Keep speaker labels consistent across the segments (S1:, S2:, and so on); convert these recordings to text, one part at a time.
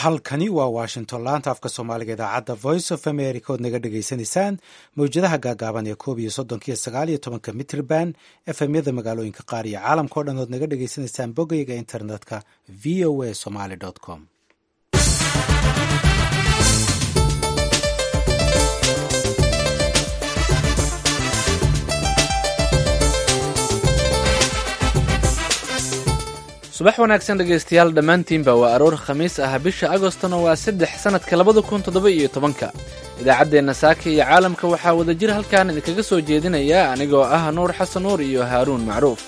S1: halkani waa washington laanta afka soomaaliga idaacadda voice of america ood naga dhagaysanaysaan mawjadaha gaagaaban ee koob iyo soddonkiyo sagaal iyo tobanka mitrban efemyada magaalooyinka qaar iyo caalamka o dhan ood naga dhagaysanaysaan bogayga internetka v o a somaly com
S2: subax wanaagsan dhegaystayaal dhammaantiinba waa aroor khamiis ah bisha agostona waa saddex sannadka labada kun toddoba iyo tobanka idaacaddeenna saaka iyo caalamka waxaa wadajir halkan idinkaga soo jeedinaya anigoo ah nuur xasan nuur iyo haaruun macruuf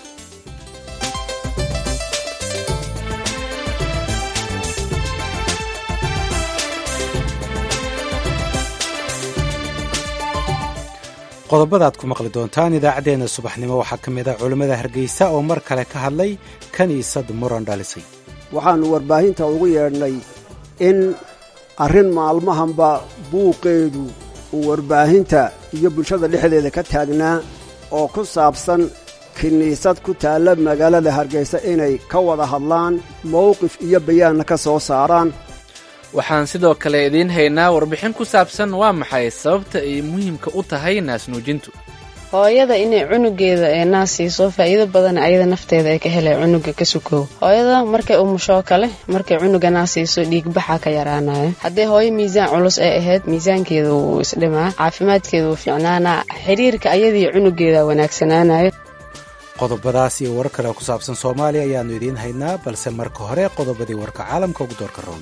S1: qodobada aad ku maqli doontaan idaacaddeenna subaxnimo waxaa ka mid ah culimmada hargeysa oo mar kale ka hadlay kiniisad muran dhalisay
S3: waxaannu warbaahinta ugu yeedhnay in arrin maalmahanba buuqeedu uu warbaahinta iyo bulshada dhexdeeda ka taagnaa oo ku saabsan kiniisad ku taalla magaalada hargeysa inay ka wada hadlaan mowqif iyo bayaanna ka soo saaraan
S2: waxaan sidoo kale idiin haynaa warbixin ku saabsan waa maxay sababta ay muhiimka u tahay naasnuujintu
S4: hooyada inay cunugeeda ee naas siiso faa'iido badan ayada nafteeda ay ka helay cunuga ka sukow hooyada markay umushoo kale markay cunuga naas siiso dhiigbaxa ka yaraanayo haddii hooyo miisaan culus ay ahayd miisaankeeda wuu isdhimaa caafimaadkeeda wuu fiicnaanaa xiriirka ayadii cunugeeda wanaagsanaanayo
S1: qodobadaas iyo warar kale ku saabsan soomaaliya ayaannu idiin haynaa balse marka hore qodobadii warka caalamka ugu doorka roona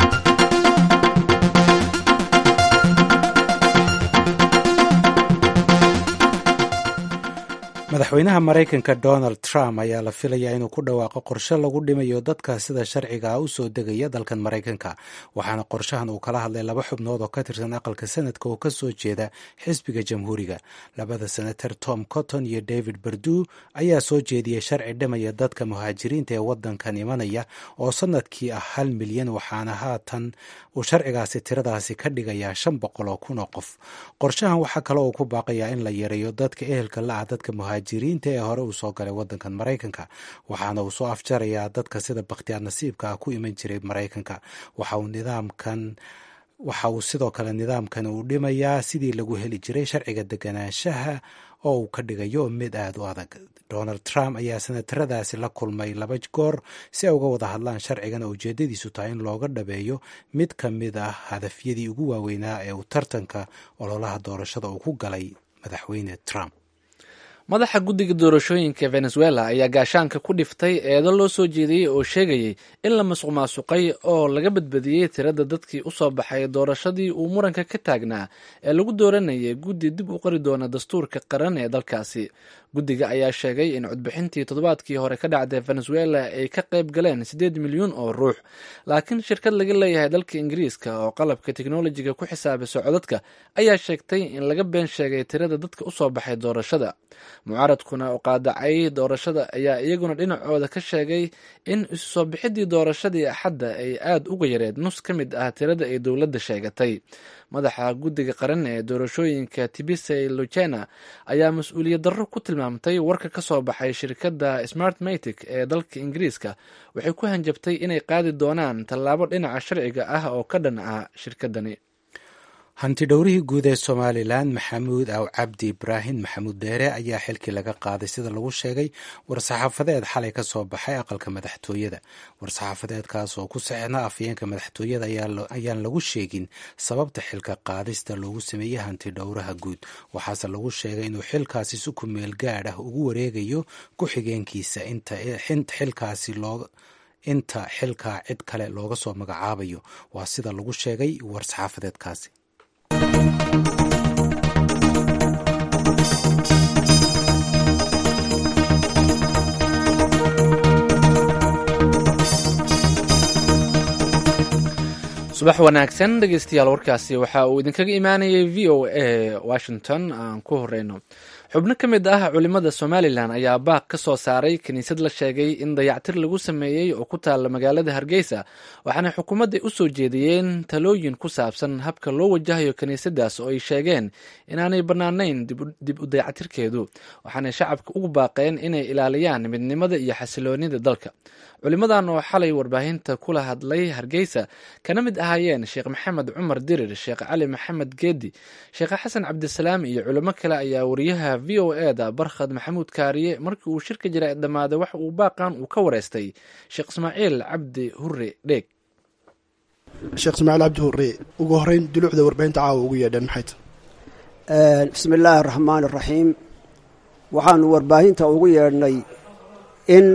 S1: madaxweynaha maraykanka donald trump ayaa la filayaa inuu ku dhawaaqo qorshe lagu dhimayo dadka sida sharciga ah u soo degaya dalkan maraykanka waxaana qorshahan uu kala hadlay laba xubnood oo ka tirsan aqalka sanadka oo ka soo jeeda xisbiga jamhuuriga labada senator tom cotton iyo david berdu ayaa soo jeediyey sharci dhimaya dadka muhaajiriinta ee wadankan imanaya oo sanadkii ah hal milyan waxaana haatan uu sharcigaasi tiradaasi ka dhigayaa shan boqol oo kun oo qof qorshahan waxaa kale uu ku baaqayaa in la yareeyo dadka ehelka la ah dadka muhaajiriinta ee hore uu soo galay wadankan maraykanka waxaana uu soo afjarayaa dadka sida bakhtiyaar nasiibka ah ku iman jiray maraykanka waxa uu nidaamkan waxa uu sidoo kale nidaamkan uu dhimayaa sidii lagu heli jiray sharciga deganaanshaha oo uu ka dhigayo mid aada u adag donald trump ayaa senataradaasi la kulmay laba goor si ay uga wada hadlaan sharcigan oo ujeedadiisu tahay in looga dhabeeyo mid ka mid ah hadafyadii ugu waaweynaa ee uu tartanka ololaha doorashada uu ku galay madaxweyne trump
S2: madaxa guddiga doorashooyinka venezuela ayaa gaashaanka ku dhiftay eedo loo soo jeediyey oo sheegayay in la masuq maasuqay oo laga badbadiyey tirada dadkii u soo baxay doorashadii uu muranka ka taagnaa ee lagu dooranayay guddi dib u qori doona dastuurka qaran ee dalkaasi guddiga ayaa sheegay in codbixintii toddobaadkii hore ka dhacday venezuela ay ka qayb galeen siddeed milyuun oo ruux laakiin shirkad laga leeyahay dalka ingiriiska oo qalabka teknolojiga ku xisaabiso codadka ayaa sheegtay in laga been sheegay tirada dadka u soo baxay doorashada mucaaradkuna u qaadacay doorashada ayaa iyaguna dhinacooda ka sheegay in isu soo bixidii doorashadii axadda ay aada uga yareed nus ka mid ah tirada ay dowladda sheegatay madaxa guddiga qaran ee doorashooyinka tibisey lucena ayaa mas-uuliyad darro ku tilmaamtay warka ka soo baxay shirkadda smart matic ee dalka ingiriiska waxay ku hanjabtay inay qaadi doonaan tallaabo dhinaca sharciga ah oo ka dhan ah shirkaddani
S1: hanti dhowrihii guud ee somalilan maxamuud aw cabdi ibraahim maxamuud dheere ayaa xilkii laga qaaday sida lagu sheegay war-saxaafadeed xalay ka soo baxay aqalka madaxtooyada war-saxaafadeedkaas oo ku saxna afyeenka madaxtooyada ayaan lagu sheegin sababta xilka qaadista loogu sameeyey hanti dhowraha guud waxaase lagu sheegay inuu xilkaasi si ku meel gaadh ah ugu wareegayo ku-xigeenkiisa inta xilkaasi loo inta xilkaa cid kale looga soo magacaabayo waa sida lagu sheegay war-saxaafadeedkaasi
S2: subax wanaagsan dhegeystayaal warkaasi waxa uu idinkaga imaanayay v o a washington aan ku horeyno xubno ka mid ah culimada somalilan ayaa baaq ka soo saaray kiniisad la sheegay in dayactir lagu sameeyey oo ku taalla magaalada hargeysa waxaana xukuumadda u soo jeediyeen talooyin ku saabsan habka loo wajahayo kiniisadaas oo ay sheegeen inaanay bannaanayn dib u dayactirkeedu waxaanay shacabka ugu baaqeen inay ilaaliyaan midnimada iyo xasiloonida dalka culimadan oo xalay warbaahinta kula hadlay hargeysa kana mid ahaayeen sheekh maxamed cumar dirir sheekh cali maxamed geedi sheekh xasan cabdisalaam iyo culimo kale ayaa wariyaha v o e da barkhad maxamuud kaariye markii uu shirka jira dhammaaday waxa uu baaqan uu ka wareystay sheekh ismaaciil cabdi hure dheeg
S5: sheekh ismaaciil cabdi hure ugu horeyn duluucda warbaahinta caawa ugu yeedheen maxay
S3: tahay bismi illaahi araxmaan araxiim waxaanu warbaahinta ugu yeedhnay in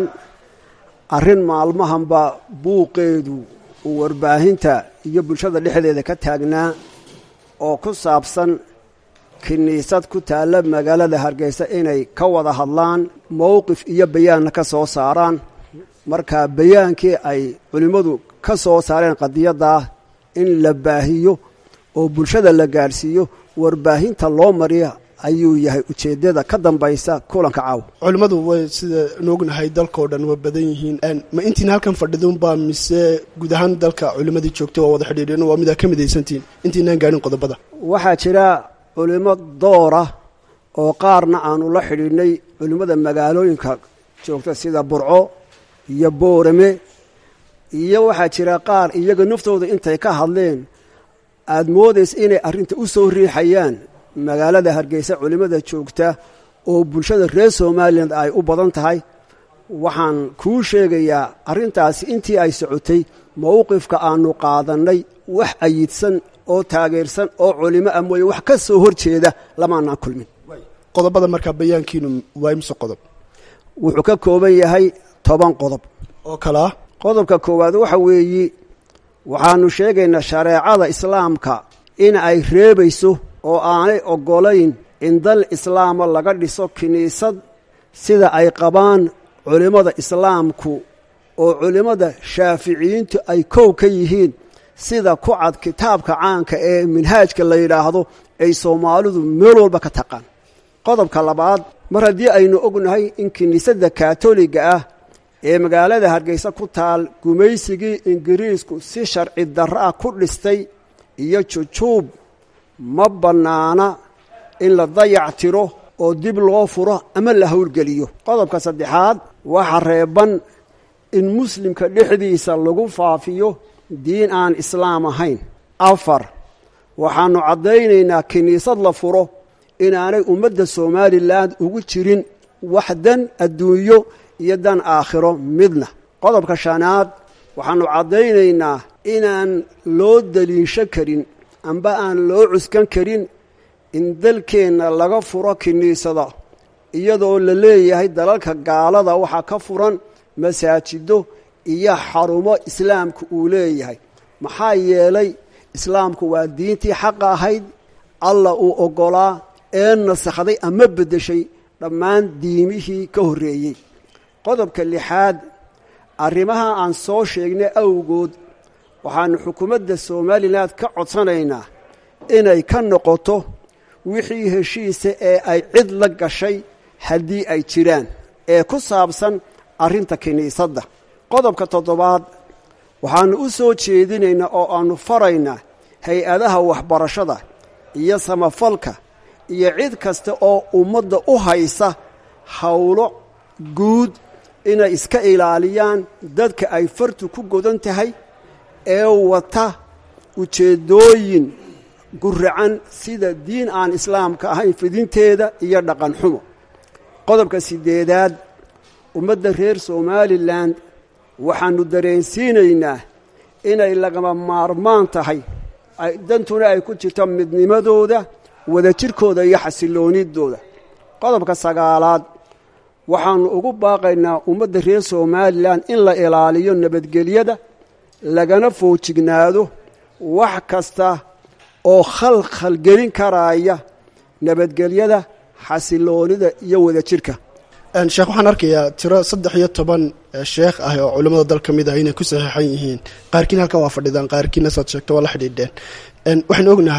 S3: arrin maalmahanba buuqeedu uu warbaahinta iyo bulshada dhexdeeda ka taagnaa oo ku saabsan kiniisad ku taalla magaalada hargeysa inay ka wada hadlaan mowqif iyo bayaanna ka soo saaraan marka bayaankii ay culimmadu ka soo saareen qadiyaddaa in la baahiyo oo bulshada la gaadhsiiyo warbaahinta loo mariya ayuu yahay ujeeddada ka dambaysa kulanka caawa
S5: culimmadu way sida noognahay dalkao dhan waa badan yihiin ma intiina halkan fadhiduunbaa mise guud ahaan dalka culimmadii joogta waa wada xidhiidheen waa midaa ka midaysantihiin intiinaan gaadhin qodobada
S3: waxaa jira culimo doora oo qaarna aanu la xidhiidhnay culimmada magaalooyinka joogta sida burco iyo boorame iyo waxaa jira qaar iyaga naftooda intay ka hadleen aada moodaysa inay arrinta u soo riixayaan magaalada hargeysa culimmada joogta oo bulshada reer somalilan ay u badan tahay waxaan kuu sheegayaa arrintaasi intii ay socotay mowqifka aanu qaadannay wax ayidsan oo taageersan oo culimo ah mooye wax ka soo hor jeeda lamaanaan kulmin
S5: qodobada markaa bayaankiinu waa imse qodob
S3: wuxuu ka kooban yahay toban qodob
S5: oo kale ah
S3: qodobka koowaad waxa weeyi waxaanu sheegaynaa shareecada islaamka in ay reebayso oo aanay oggolayn in dal islaama laga dhiso kiniisad sida ay qabaan culimmada islaamku oo culimmada shaaficiyiintu ay kow ka yihiin sida ku cad kitaabka caanka ee minhaajka la yidhaahdo ay soomaalidu meel walba ka taqaan qodobka labaad mar haddii aynu ognahay in kiniisadda kaatoliga ah ee magaalada hargeysa ku taal gumaysigii ingiriisku si sharci darro ah ku dhistay iyo jujuub ma bannaana in la dayac tiro oo dib loo furo ama la howlgeliyo qodobka saddexaad waxa reeban in muslimka dhexdiisa lagu faafiyo diin aan islaam ahayn afar waxaannu caddaynaynaa kiniisad la furo inaanay ummadda somalilan ugu jirin wax dan adduunyo iyo dan aakhiro midna qodobka shanaad waxaannu caddaynaynaa inaan loo daliisho karin amba aan loo cuskan karin in dalkeenna laga furo kiniisada iyadoo la leeyahay dalalka gaalada waxaa ka furan masaajido iyo xarumo islaamku uu leeyahay maxaa yeelay islaamku waa diintii xaqa ahayd allah uu oggolaa ee nasakhday ama beddeshay dhammaan diimihii ka horreeyey qodobka lixaad arrimaha aan soo sheegnay awgood waxaannu xukuumadda somalilan ka codsanaynaa inay ka noqoto wixii heshiisa ee ay cid la gashay haddii ay jiraan ee ku saabsan arrinta kiniisadda qodobka toddobaad waxaannu u soo jeedinaynaa oo aannu faraynaa hay-adaha waxbarashada iyo samafalka iyo cid kasta oo ummadda u haysa howlo guud inay iska ilaaliyaan dadka ay fartu ku godan tahay ee wata ujeeddooyin guracan sida diin aan islaamka ahayn fidinteeda iyo dhaqan xumo qodobka siddeedaad ummadda reer somalilan waxaannu dareensiinaynaa inay lagama maarmaan tahay dantuna ay ku jirto midnimadooda wadajirkooda iyo xasilloonidooda qodobka sagaalaad waxaannu ugu baaqaynaa ummadda reer somalilan in la ilaaliyo nabadgelyada lagana foojignaado wax kasta oo khalkhalgelin karaaya nabadgelyada xasiloonida iyo wadajirka
S5: sheekh waxaan arkayaa tiro saddex iyo toban sheekh ah oo culimmada dal ka mid ah inay ku saxiixan yihiin qaarkiin halkan waa fadhidaan qaarkiina saad sheegto waa la xidhiidheen waxaynu ognahay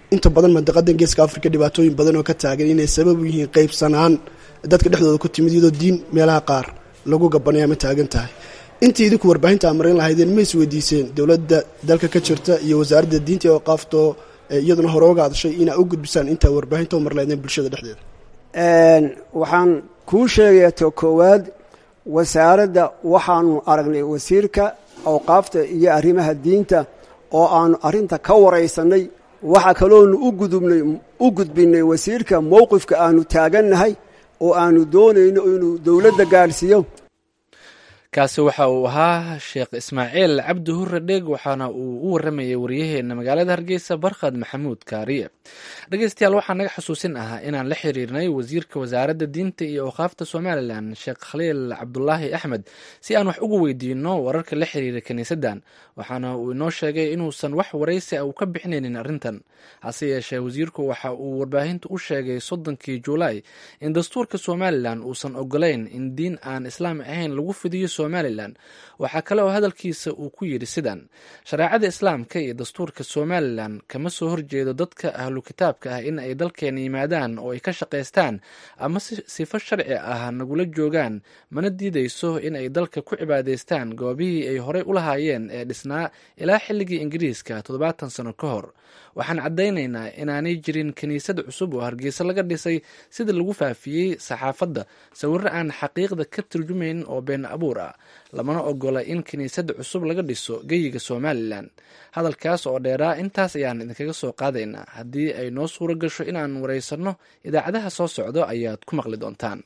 S5: inta badan mandaqadan geeska africa dhibaatooyin badan oo ka taagan inay sabab u yihiin qeybsanaan dadka dhexdooda ku timid iyadoo diin meelaha qaar lagu gabanaya ma taagan tahay intii idinku warbaahinta amarin lahaydeen ma isweydiiseen dowladda dalka ka jirta iyo wasaaradda diinta ee qaafto iyaduna hore oga hadashay inaa u gudbisaan intaa warbaahinta umar lahaydeen bulshada dhexdeeda
S3: waxaan kuu sheegaya to koowaad wasaaradda waxaanu aragnay wasiirka awqaafta iyo arrimaha diinta oo aanu arrinta ka waraysanay waxaa kaloonu u gudubnay u gudbinay wasiirka mowqifka aanu taagannahay oo aanu doonayno inuu dowladda gaadhsiiyo
S2: kaasi waxa uu ahaa sheekh ismaaciil cabdi hurre dheeg waxaana uu u waramayay waryaheena magaalada hargeysa barkhad maxamuud kaariye dhegeystayaal waxaa naga xusuusin ahaa inaan la xiriirnay wasiirka wasaaradda diinta iyo awqaafta somalilan sheekh khaliil cabdulaahi axmed si aan wax ugu weydiino wararka la xiriira kiniisaddan waxaana uu inoo sheegay inuusan wax waraysi a uu ka bixinaynin arrintan hase yeeshee wasiirku waxa uu warbaahinta u sheegay soddonkii juulaay in dastuurka somalilan uusan ogolayn in diin aan islaam ahayn lagu fidiyo somalilan waxaa kale oo hadalkiisa uu ku yidhi sidan shareecada islaamka iyo dastuurka somalilan kama soo horjeedo dadka ahlu kitaabka ah in ay dalkeena yimaadaan oo ay ka shaqaystaan ama sifo sharci ah nagula joogaan mana diidayso in ay dalka ku cibaadaystaan goobihii ay horey u lahaayeen ee dhisnaa ilaa xilligii ingiriiska toddobaatan sano ka hor waxaan caddaynaynaa inaanay jirin kiniisad cusub oo hargeysa laga dhisay sida lagu faafiyey saxaafadda sawirro aan xaqiiqda ka turjumayn oo been abuur ah lamana ogola in kiniisad cusub laga dhiso geyiga somalilan hadalkaas oo dheeraa intaas ayaan idinkaga soo qaadaynaa haddii ay noo suuro gasho inaan waraysanno idaacadaha soo socdo ayaad ku maqli doontaan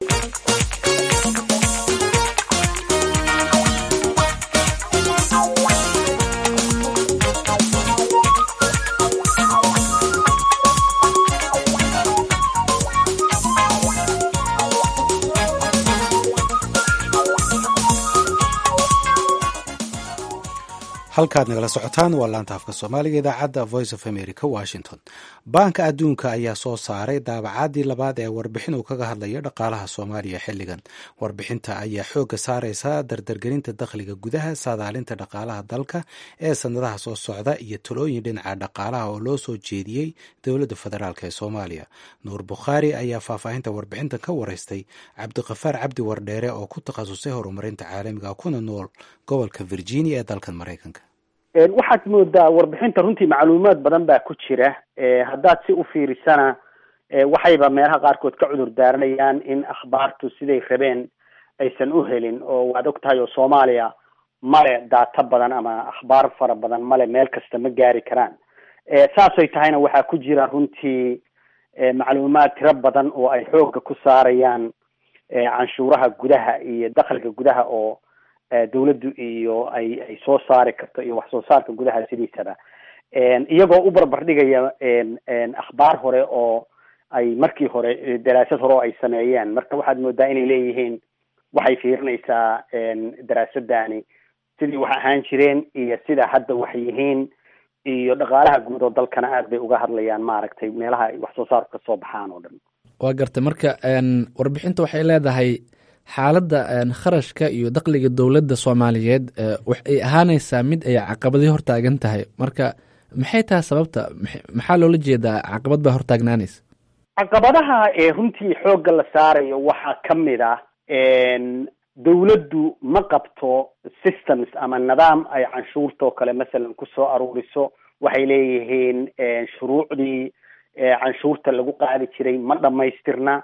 S1: halkaad nagala socotaan waa laanta afka soomaaliga idaacadda voice of america washington baanka adduunka ayaa soo saaray daabacaadii labaad ee warbixin uu kaga hadlayo dhaqaalaha soomaaliya xilligan warbixinta ayaa xoogga saareysa dardargelinta dakhliga gudaha saadaalinta dhaqaalaha dalka ee sanadaha soo socda iyo talooyin dhinaca dhaqaalaha oo loo soo jeediyey dowladda federaalk ee soomaaliya nuur bukhaari ayaa faahfaahinta warbixintan ka wareystay cabdiqafaar cabdi wardheere oo ku takhasusay horumarinta caalamiga kuna nool gobolka virginia ee dalkan maraykanka
S6: waxaad moodaa warbixinta runtii macluumaad badan baa ku jira haddaad si u fiirisana waxayba meelaha qaarkood ka cudur daaranayaan in akhbaartu siday rabeen aysan u helin oo waad og tahay oo soomaaliya male daato badan ama akhbaar fara badan male meel kasta ma gaari karaan saasay tahayna waxaa ku jira runtii macluumaad tiro badan oo ay xoogga ku saarayaan canshuuraha gudaha iyo dakhliga gudaha oo dawladdu iyo ay ay soo saari karto iyo wax soo saarka gudaha sidiisaba iyagoo u barbar dhigaya akhbaar hore oo ay markii hore daraasad hore oo ay sameeyeen marka waxaad moodaa inay leeyihiin waxay fiirinaysaa daraasadani sidii wax ahaan jireen iyo sida hadda wax yihiin iyo dhaqaalaha guud oo dalkana aad bay uga hadlayaan maaragtay meelaha ay wax soo saarku kasoo baxaan oo dhan
S2: waa gartay marka warbixinta waxay leedahay xaaladda kharashka iyo dakhliga dowladda soomaaliyeed waxay ahaanaysaa mid ay caqabadii hortaagan tahay marka maxay tahay sababta maxaa loola jeedaa caqabad baa hortaagnaanaysa
S6: caqabadaha ee runtii xoogga la saarayo waxaa ka mid ah dawladdu ma qabto systems ama nidaam ay canshuurta oo kale masalan kusoo aruuriso waxay leeyihiin shuruucdii canshuurta lagu qaadi jiray ma dhamaystirna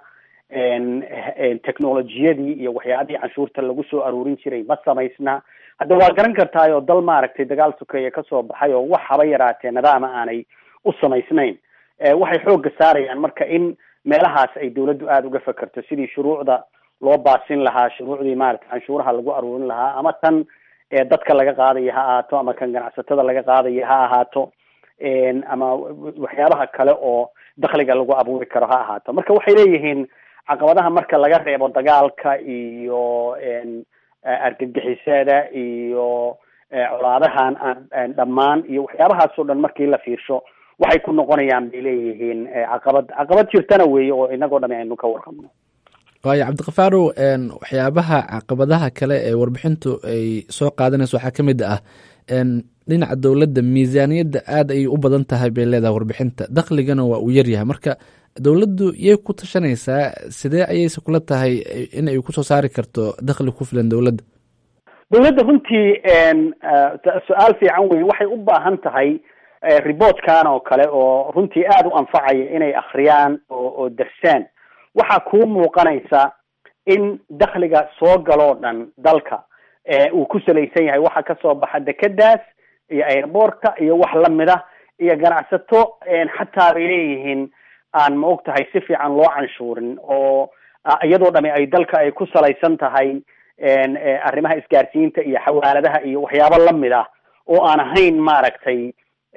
S6: technolojiyadii iyo waxyaabihii canshuurta lagu soo aruurin jiray ma samaysna hadda waa garan kartaay oo dal maaragtay dagaal sukeeye kasoo baxay oo wax haba yaraatee nidaama aanay u samaysnayn waxay xoogga saarayaan marka in meelahaas ay dawladdu aada uga fakerto sidii shuruucda loo baasin lahaa shuruucdii maaragtay canshuuraha lagu aruurin lahaa ama tan dadka laga qaadaya ha ahaato ama kan ganacsatada laga qaadaya ha ahaato ama waxyaabaha kale oo dakhliga lagu abuuri karo ha ahaato marka waxay leeyihiin caqabadaha marka laga reebo dagaalka iyo argagixisada iyo colaadahan aan dhammaan iyo waxyaabahaas oo dhan markii la fiirsho waxay ku noqonayaan bay leeyihiin caqabad caqabad jirtana weeye oo inagoo dhami aynu ka warqabno
S2: waayo cabdikafaarow waxyaabaha caqabadaha kale ee warbixintu ay soo qaadanayso waxaa ka mid ah dhinaca dowladda miisaaniyadda aada ayay u badan tahay bay leedahay warbixinta dakhligana waa uu yaryahay marka dowladdu yay ku tashanaysaa sidee ayayse kula tahay in ay kusoo saari karto dakhli ku filan dowladda
S6: dowladda runtii su-aal fiican wey waxay u baahan tahay reportkan oo kale oo runtii aada u anfacaya inay akriyaan oo oo darsaan waxaa kuu muuqanaysa in dakhliga soo galoo dhan dalka uu ku salaysan yahay waxa kasoo baxa dekedaas iyo airboortka iyo wax lamid ah iyo ganacsato xataa bay leeyihiin aan ma og tahay si fiican loo canshuurin oo iyadoo dhami ay dalka ay ku salaysan tahay arrimaha isgaarsiinta iyo xawaaladaha iyo waxyaabo lamid ah oo aan ahayn maaragtay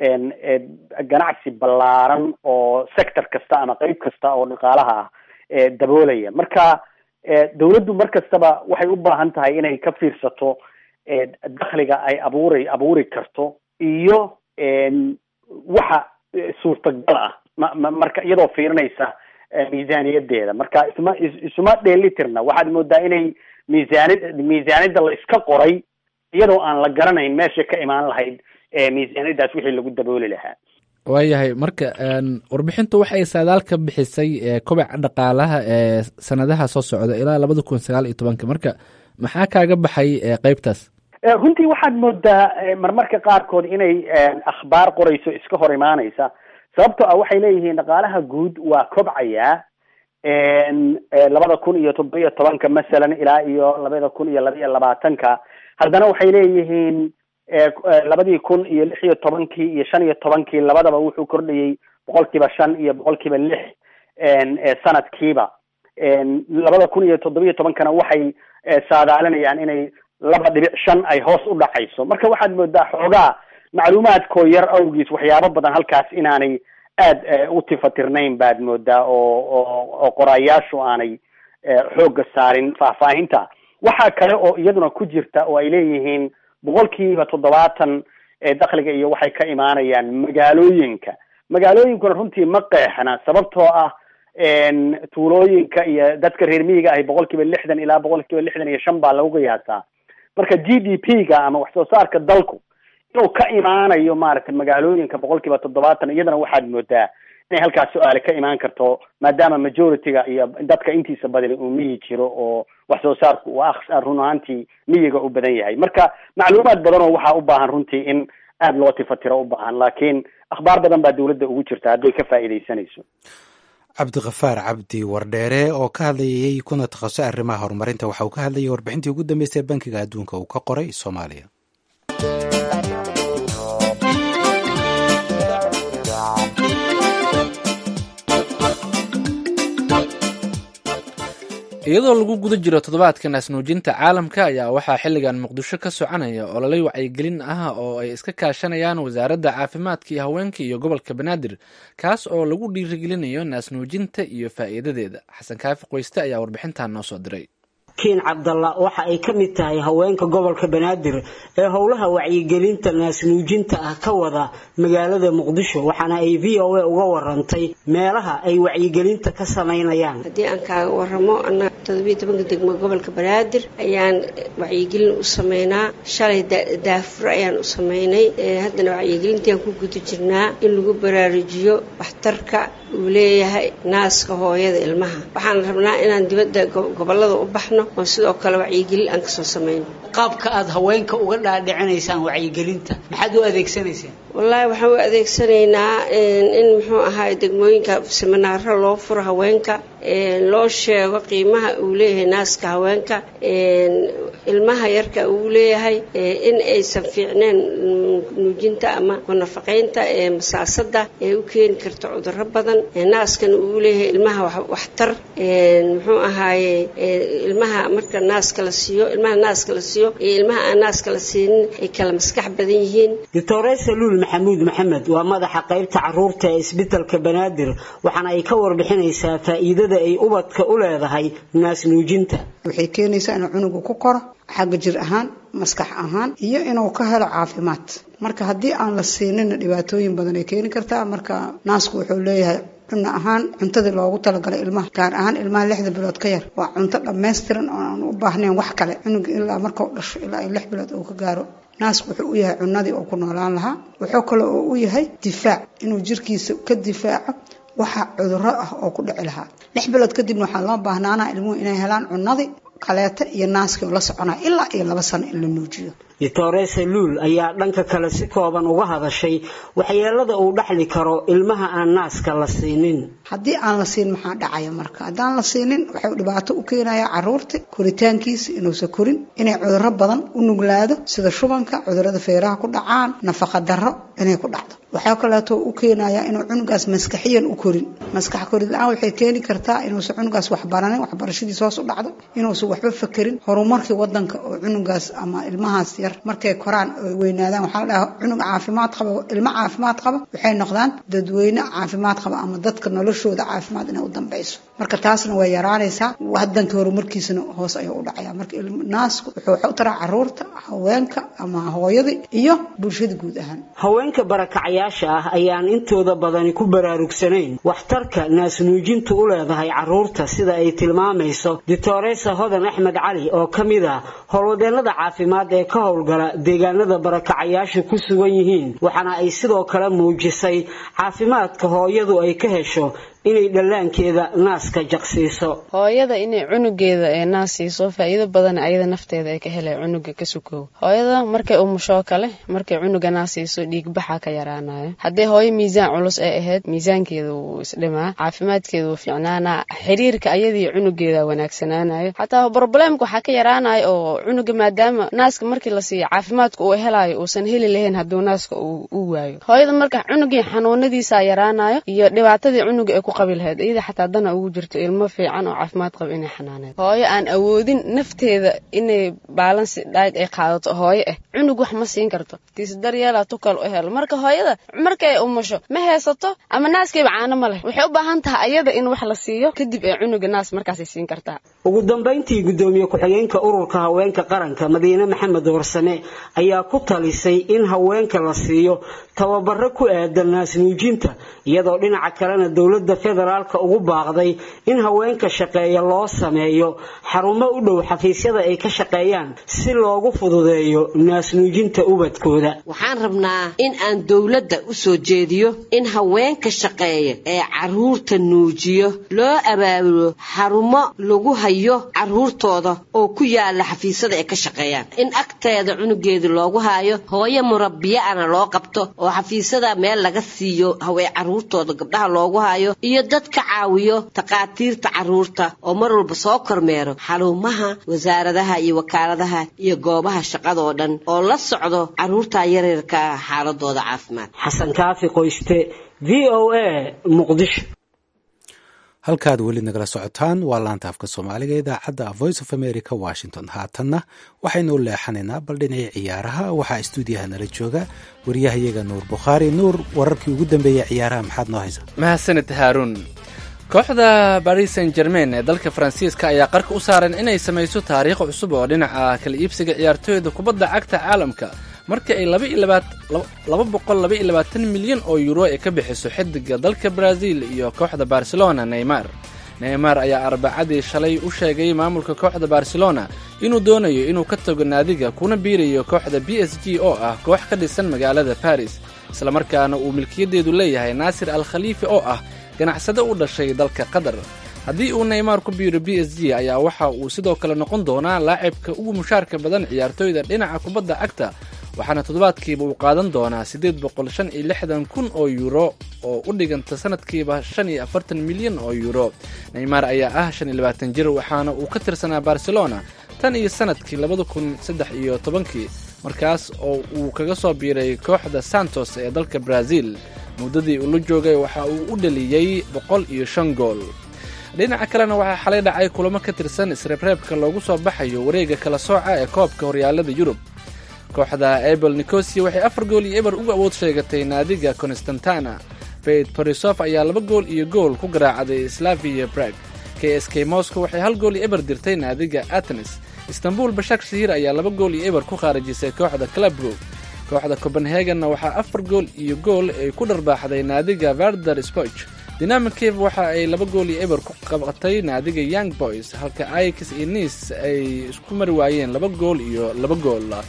S6: ganacsi ballaaran oo sector kasta ama qeyb kasta oo dhaqaalaha ah daboolaya marka dawladdu mar kastaba waxay u baahan tahay inay ka fiirsato dakhliga ay abuuri abuuri karto iyo waxa suurtagal ah ma marka iyadoo fiirinaysa miisaaniyadeeda marka isma isuma dheelitirna waxaad moodaa inay miisaanid miisaanida la iska qoray iyadoo aan la garanayn meesha ka imaan lahayd miisaaniyadaas wixii lagu dabooli lahaa
S2: waayahay marka warbixintu waxay saadaal ka bixisay kobaca dhaqaalaha ee sanadaha soo socda ilaa labada kun sagaal iyo tobanka marka maxaa kaaga baxay qeybtaas
S6: runtii waxaad moodaa marmarka qaarkood inay akhbaar qorayso iska hor imaanaysa sababtoo ah waxay leeyihiin dhaqaalaha guud waa kobcayaa labada kun iyo toddoba iyo tobanka masalan ilaa iyo labada kun iyo laba iyo labaatanka haddana waxay leeyihiin labadii kun iyo lix iyo tobankii iyo shan iyo tobankii labadaba wuxuu kordhayay boqol kiiba shan iyo boqol kiiba lix sanadkiiba labada kun iyo toddoba iyo tobankana waxay saadaalinayaan inay laba dhibic shan ay hoos u dhacayso marka waxaad moodaa xoogaa macluumaadkoo yar awgiis waxyaabo badan halkaas inaanay aada u tifatirnayn baad moodaa oo oo oo qoraayaashu aanay xoogga saarin faahfaahinta waxaa kale oo iyaduna ku jirta oo ay leeyihiin boqolkiiba toddobaatan dakhliga iyo waxay ka imaanayaan magaalooyinka magaalooyinkuna runtii ma qeexna sababtoo ah tuulooyinka iyo dadka reer miyiga ahi boqol kiiba lixdan ilaa boqol kiiba lixdan iyo shan baa lagu qiyaasaa marka g d p ga ama wax soo saarka dalku inuu ka imaanayo maaragtay magaalooyinka boqol kiiba toddobaatan iyadana waxaad moodaa inay halkaas su-aale ka imaan karto maadaama majority-ga iyo dadka intiisa badani uu miyi jiro oo wax soo saarku uu run ahaantii miyiga u badan yahay marka macluumaad badan oo waxaa u baahan runtii in aada loo tifatiro u baahan laakiin akhbaar badan baa dawladda ugu jirta hadday ka faa'iidaysanayso
S1: cabdikafaar cabdi wardheere oo ka hadlayay kuna takhasusay arrimaha horumarinta waxa uu ka hadlayay warbixintii ugu dambeysay bankiga adduunka uu ka qoray soomaaliya
S2: iyadoo lagu guda jiro toddobaadka naasnuujinta caalamka ayaa waxaa xilligan muqdisho ka soconaya ololay wacyigelin ah oo ay iska kaashanayaan wasaaradda caafimaadka iyo haweenka iyo gobolka banaadir kaas oo lagu dhiirigelinayo naasnuujinta iyo faa'iidadeeda xasan kaafi qoyste ayaa warbixintan noo soo diray
S7: kiin cabdalla waxa ay ka mid tahay haweenka gobolka banaadir ee howlaha wacyigelinta naasnuujinta ah ka wada magaalada muqdisho waxaana ay v o a uga warantay meelaha ay wacyigelinta ka samaynayaan
S8: haddii aan kaaga waramo annaga todobiyo tobanka degmo gobolka banaadir ayaan wacyigelin u sameynaa shalay daafur ayaan u sameynay haddana wacyigelintiaan ku guda jirnaa in lagu baraarujiyo waxtarka uu leeyahay naaska hooyada ilmaha waxaan rabnaa inaan dibadda gobolada u baxno oo sidoo kale wacyigelin aan kasoo samayno
S7: qaabka aada haweenka uga dhaadhicinaysaan wacyigelinta maxaad u adeegsanaysaan
S8: wallaahi waxaan u adeegsanaynaa in muxuu ahaay degmooyinka siminaaro loo furo haweenka loo sheego qiimaha uu leeyahay naaska haweenka ilmaha yarka uu leeyahay in aysan fiicneen nuujinta ama kunafaqaynta ee masaasada ee u keeni karto cuduro badan naaskana uu leeyahay ilmaha waxtar muxuu ahaaye ilmaha marka naaska la siiyo ilmaha naaska la siiyo iyo ilmaha aan naaska la siinin ay kala maskax badan yihiin
S7: doctore saluul maxamuud maxamed waa madaxa qaybta caruurta ee isbitalka banaadir waxaana ay ka warbixinaysaa faa'iidada ay ubadka u leedahay naas nuujinta
S9: waxay keenaysaa inuu cunugu ku koro xagga jir ahaan maskax ahaan iyo inuu ka helo caafimaad marka haddii aan la siinina dhibaatooyin badan ay keeni kartaa marka naasku wuxuu leeyahay cunno ahaan cuntadii loogu talagalay ilmaha gaar ahaan ilmaha lixda bilood ka yar waa cunto dhammaystiran oo aan u baahnayn wax kale cunuga ilaa markau dhasho ilaa ay lix bilood uu ka gaaro naasku wuxuu u yahay cunadii oo ku noolaan lahaa wuxuu kale oo u yahay difaac inuu jirkiisa ka difaaco waxa cuduro ah oo ku dhici lahaa lix bilood kadibna waxaa loo baahnaanaa ilmuhu inay helaan cunadii kaleeta iyo naaskii oo la soconaya ilaa iyo laba sano in la nuujiyo
S7: doctoresa luul ayaa dhanka kale si kooban uga hadashay waxyeelada uu dhexli karo ilmaha aan naaska la siinin
S9: haddii aan la siin maxaa dhacaya marka haddaan la siinin waxay dhibaato u keenayaa caruurta koritaankiisa inuusan korin inay cuduro badan u nuglaado sida shubanka cudurada feeraha ku dhacaan nafaqa darro inay ku dhacdo waxaa kaleeto u keenayaa inuu cunugaas maskaxiyan u korin maskax korid la-aan waxay keeni kartaa inuusan cunugaas waxbaranin waxbarashadiis hoos u dhacdo inuusan waxba fakerin horumarkii wadanka oo cunugaas ama ilmahaas yar markay koraan oy weynaadaan waxaa la dhahaa cunug caafimaad qaba ilmo caafimaad qaba waxay noqdaan dadweyne caafimaad qaba ama dadka noloshooda caafimaad inay u dambeyso marka taasna way yaraanaysaa wadanka horumarkiisana hoos ayuu u dhacaya marka naasku wuxuu wax u taraa caruurta haweenka ama hooyadii iyo bulshada guud ahaan
S7: haweenka barakacayaasha ah ayaan intooda badani ku baraarugsanayn waxtarka naasnuujintu u leedahay caruurta sida ay tilmaamayso doctoresa hodan axmed cali oo ka mid ah howlwadeenada caafimaad ee ka howlgala deegaanada barakacayaashu ku sugan yihiin waxaana ay sidoo kale muujisay caafimaadka hooyadu ay ka hesho inay dhallaankeeda naaska jaqsiiso
S4: hooyada inay cunugeeda ee naas siiso faa'iido badan ayada nafteeda ay ka helay cunuga ka sukow hooyada markay umushoo kale markay cunuga naas siiso dhiigbaxa ka yaraanayo haddii hooyo miisaan culus ay ahayd miisaankeeda wuu isdhimaa caafimaadkeeda wuu fiicnaanaa xiriirka ayadii cunugeeda wanaagsanaanayo xataa broblemka waxaa ka yaraanayo oo cunuga maadaama naaska markii la siiyo caafimaadka uu helayo uusan heli lahayn hadduu naaska uu waayo hooyada marka cunugii xanuunadiisa yaraanayo iyo dhibaatadii cunuga ay ku qabi lahayd iyada xataa dana ugu jirto ilmo fiican oo caafimaad qaba inay xanaaneed hooyo aan awoodin nafteeda inay baalansi dhaayt ay qaadato hooyo ah cunug wax ma siin karto tiis daryeela tukal u helo marka hooyada markay umusho ma haysato ama naaskayba caano ma leh waxay u baahan tahay ayada in wax la siiyo kadib ee cunuga naas markaasay siin kartaa
S7: ugu dambayntii gudoomiye ku-xigeenka ururka haweenka qaranka madiine maxamed warsame ayaa ku talisay in haweenka la siiyo tababaro ku aadan naasnuujinta iyadoo dhinaca kalena dowladda federaalka ugu baaqday in haweenka shaqeeya loo sameeyo xarumo u dhow xafiisyada ay ka shaqeeyaan si loogu fududeeyo naasnuujinta ubadkooda
S10: waxaan rabnaa in aan dowladda u soo jeediyo in haweenka shaqeeya ee caruurta nuujiyo loo abaabulo xarumo lagu hayo caruurtooda oo ku yaala xafiisyada ay ka shaqeeyaan in agteeda cunugeeda loogu hayo hooyo murabiya-ana loo qabto oo xafiisyada meel laga siiyo hawee caruurtooda gabdhaha loogu hayo iyo dad ka caawiyo takhaatiirta caruurta oo mar walba soo kormeero xarumaha wasaaradaha iyo wakaaladaha iyo goobaha shaqada oo dhan oo la socdo caruurta yaryarka xaaladooda caafimaad
S7: xasan kaafi qoyste v o a muqdisho
S1: halkaad weli nagala socotaan waa laanta afka soomaaliga idaacadda voice of america washington haatanna waxaynu u leexanaynaa bal dhinacii ciyaaraha waxaa stuudiyaha nala jooga wariyahayaga nuur bukhaari nuur wararkii ugu dambeeyey ciyaaraha maxaad noo haysa
S2: mahadsanid haaruun kooxda baris san germain ee dalka faransiiska ayaa qarka u saaran inay samayso taariikh cusub oo dhinaca kala iibsiga ciyaartooyda kubadda cagta caalamka markii ay laba boqol laba iyo labaatan milyan oo yuuro ay ka bixiso xidiga dalka brazil iyo kooxda barcelona neymar neymar ayaa arbacadii shalay u sheegay maamulka kooxda barcelona inuu doonayo inuu ka tago naadiga kuna biirayo kooxda b s g oo ah koox ka dhisan magaalada baris islamarkaana uu milkiyadeedu leeyahay naasir al khaliifi oo ah ganacsade u dhashay dalka qatar haddii uu neymar ku biiro b s g ayaa waxa uu sidoo kale noqon doonaa laacibka ugu mushaarka badan ciyaartooyda dhinaca kubadda cagta waxaana toddobaadkiiba uu qaadan doonaa siddeed boqol shan iyo lixdan kun oo yuuro oo u dhiganta sanadkiiba shan iyo afartan milyan oo yuuro neymar ayaa ah shan iyo labaatan jir waxaana uu ka tirsanaa barcelona tan iyo sanadkii labada kun saddex iyo tobankii markaas oo uu kaga soo biiray kooxda santos ee dalka brazil muddadii uu la joogay waxa uu u dhaliyey boqol iyo shan gool dhinaca kalena waxaa xalay dhacay kulamo ka tirsan isreebreebka loogu soo baxayo wareega kala sooca ee koobka horyaalada yurub kooxda ebel nicosia waxay afar gool iyo eber uga awood sheegatay naadiga constantana beit borisof ayaa laba gool iyo gool ku garaacday slavia brag k s k moscow waxay hal gool iyo eber dirtay naadiga atenes istanbul bashak shahir ayaa laba gool iyo eber ku khaarijisay kooxda clubroog kooxda copenhagenna waxaa afar gool iyo gool ay ku dharbaaxday naadiga varder spoch dinamikev waxa ay laba gool iyo eber ku qabatay naadiga young boys halka ix iyo nis ay isku mari waayeen laba gool iyo laba gool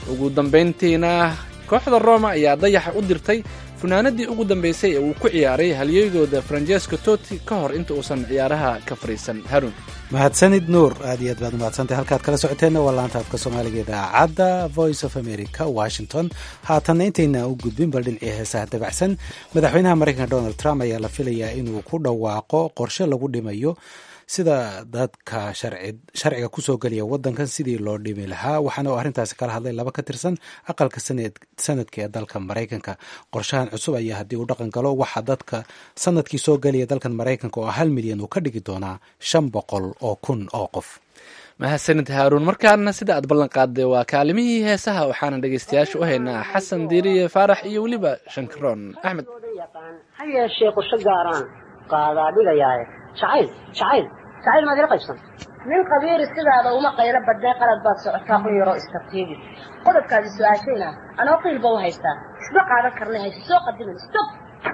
S2: ugu dambayntiina kooxda roma ayaa dayaxa u dirtay funaanadii ugu dambeysay ee uu ku ciyaaray halyeygooda francesco toti ka hor inta uusan ciyaaraha ka fariisan harun
S1: mahadsanid nuur aad iyo aad baad umahadsantay halkaad kala socoteenna waa laanta afka soomaaliga idaacadda voice of america washington haatanna intayna u gudbin bal dhinacii heesaha dabacsan madaxweynaha maraykanka donald trump ayaa la filayaa inuu ku dhawaaqo qorshe lagu dhimayo sida dadka sharciga kusoo geliya wadankan sidii loo dhimi lahaa waxaana uu arrintaasi kala hadlay laba ka tirsan aqalka sanadka ee dalka maraykanka qorshahan cusub ayaa haddii uu dhaqan galo waxaa dadka sanadkii soo gelaya dalkan maraykanka oo hal milyan uu ka dhigi doonaa shan boqol oo kun oo qof
S2: mahadsanid haaruun markaana sida aad ballan qaaday waa kaalimihii heesaha waxaana dhegaystayaasha u haynaa xasan diiriye faarax iyo weliba shankaroon axmed
S11: ha yeeshee qorsho gaaraan qaadaa dhigayaaye jacayl jacayl jacayl maad ila qaybsan
S12: nin qabiiri sidaada uma qaylo badnee qalad baad socotaa ku yaroo istartiibi qodobkaadi su-aashayna anoo qiilba u haystaa isma qaadan karnay hayse soo qadimin stop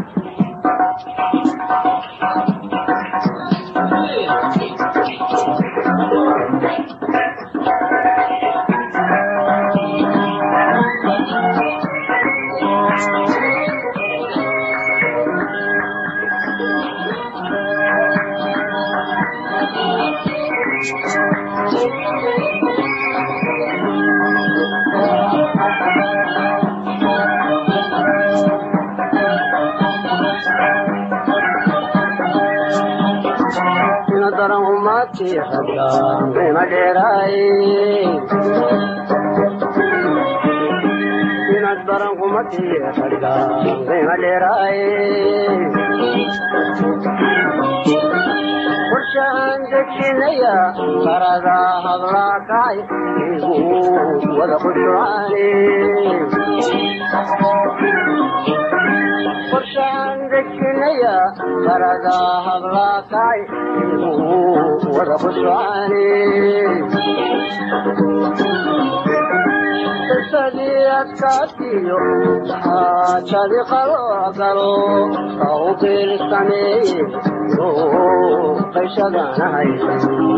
S11: qorshaan dejinaya qarada hadlaakay igu wada qushucaane qorshaan dejinaya qarada hadlaakay igu wada qushucaane qisadii adkaatiyo xaajadi qalo galo kawbil sameeye qayshadana haysan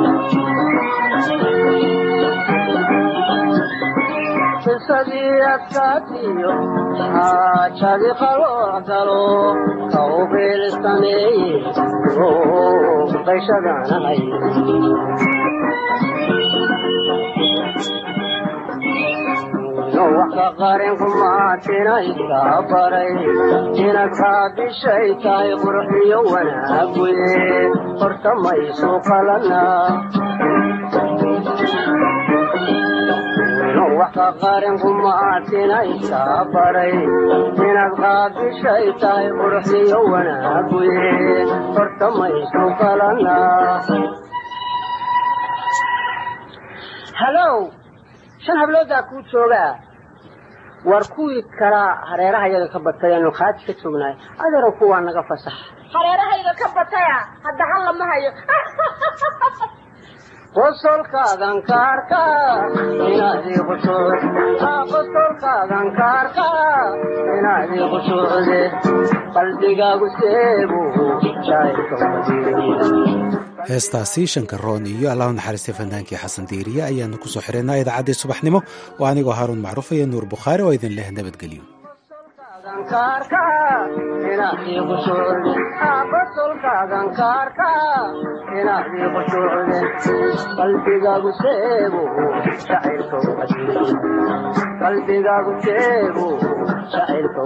S11: qisadii adkaatiyo xaajadi qalo galo kawbil sameeye qayshadana haysan waka qarenku maatinayka baray inaad qaadishay tahay qurxiyo wanaaguye horta maysu qalana waka qarenku maatinayka baray inaad qaadishay tahay qurxiyo wanaaguye horta maysu qalana
S12: halow shan habloodaa kuu joogaa
S11: war kuwii kalaa hareeraha yaga ka batay aanu khaaji ka joognahay adeero kuwaa naga fasax
S12: hareerahayga ka bataya hadda hal lama hayo
S11: qosolkaadan ka arkaa inaadii qushuuc qosolkaadan ka arkaa inaadii qushuucde qalbigaagu seebu jaayka
S1: heestaasi shankaroon iyo allahu naxariistay fannaankii xasan diiriye ayaanu ku soo xihaynaa idaacaddii subaxnimo oo anigoo haaruun macruuf iyo nuur bukhaari oo idin leh nabadgelyo
S11: qalbigaagu seebu qalbigaagu seebu shacaylka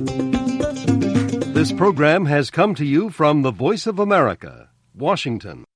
S13: This program has come to you from the Voice of America, Washington.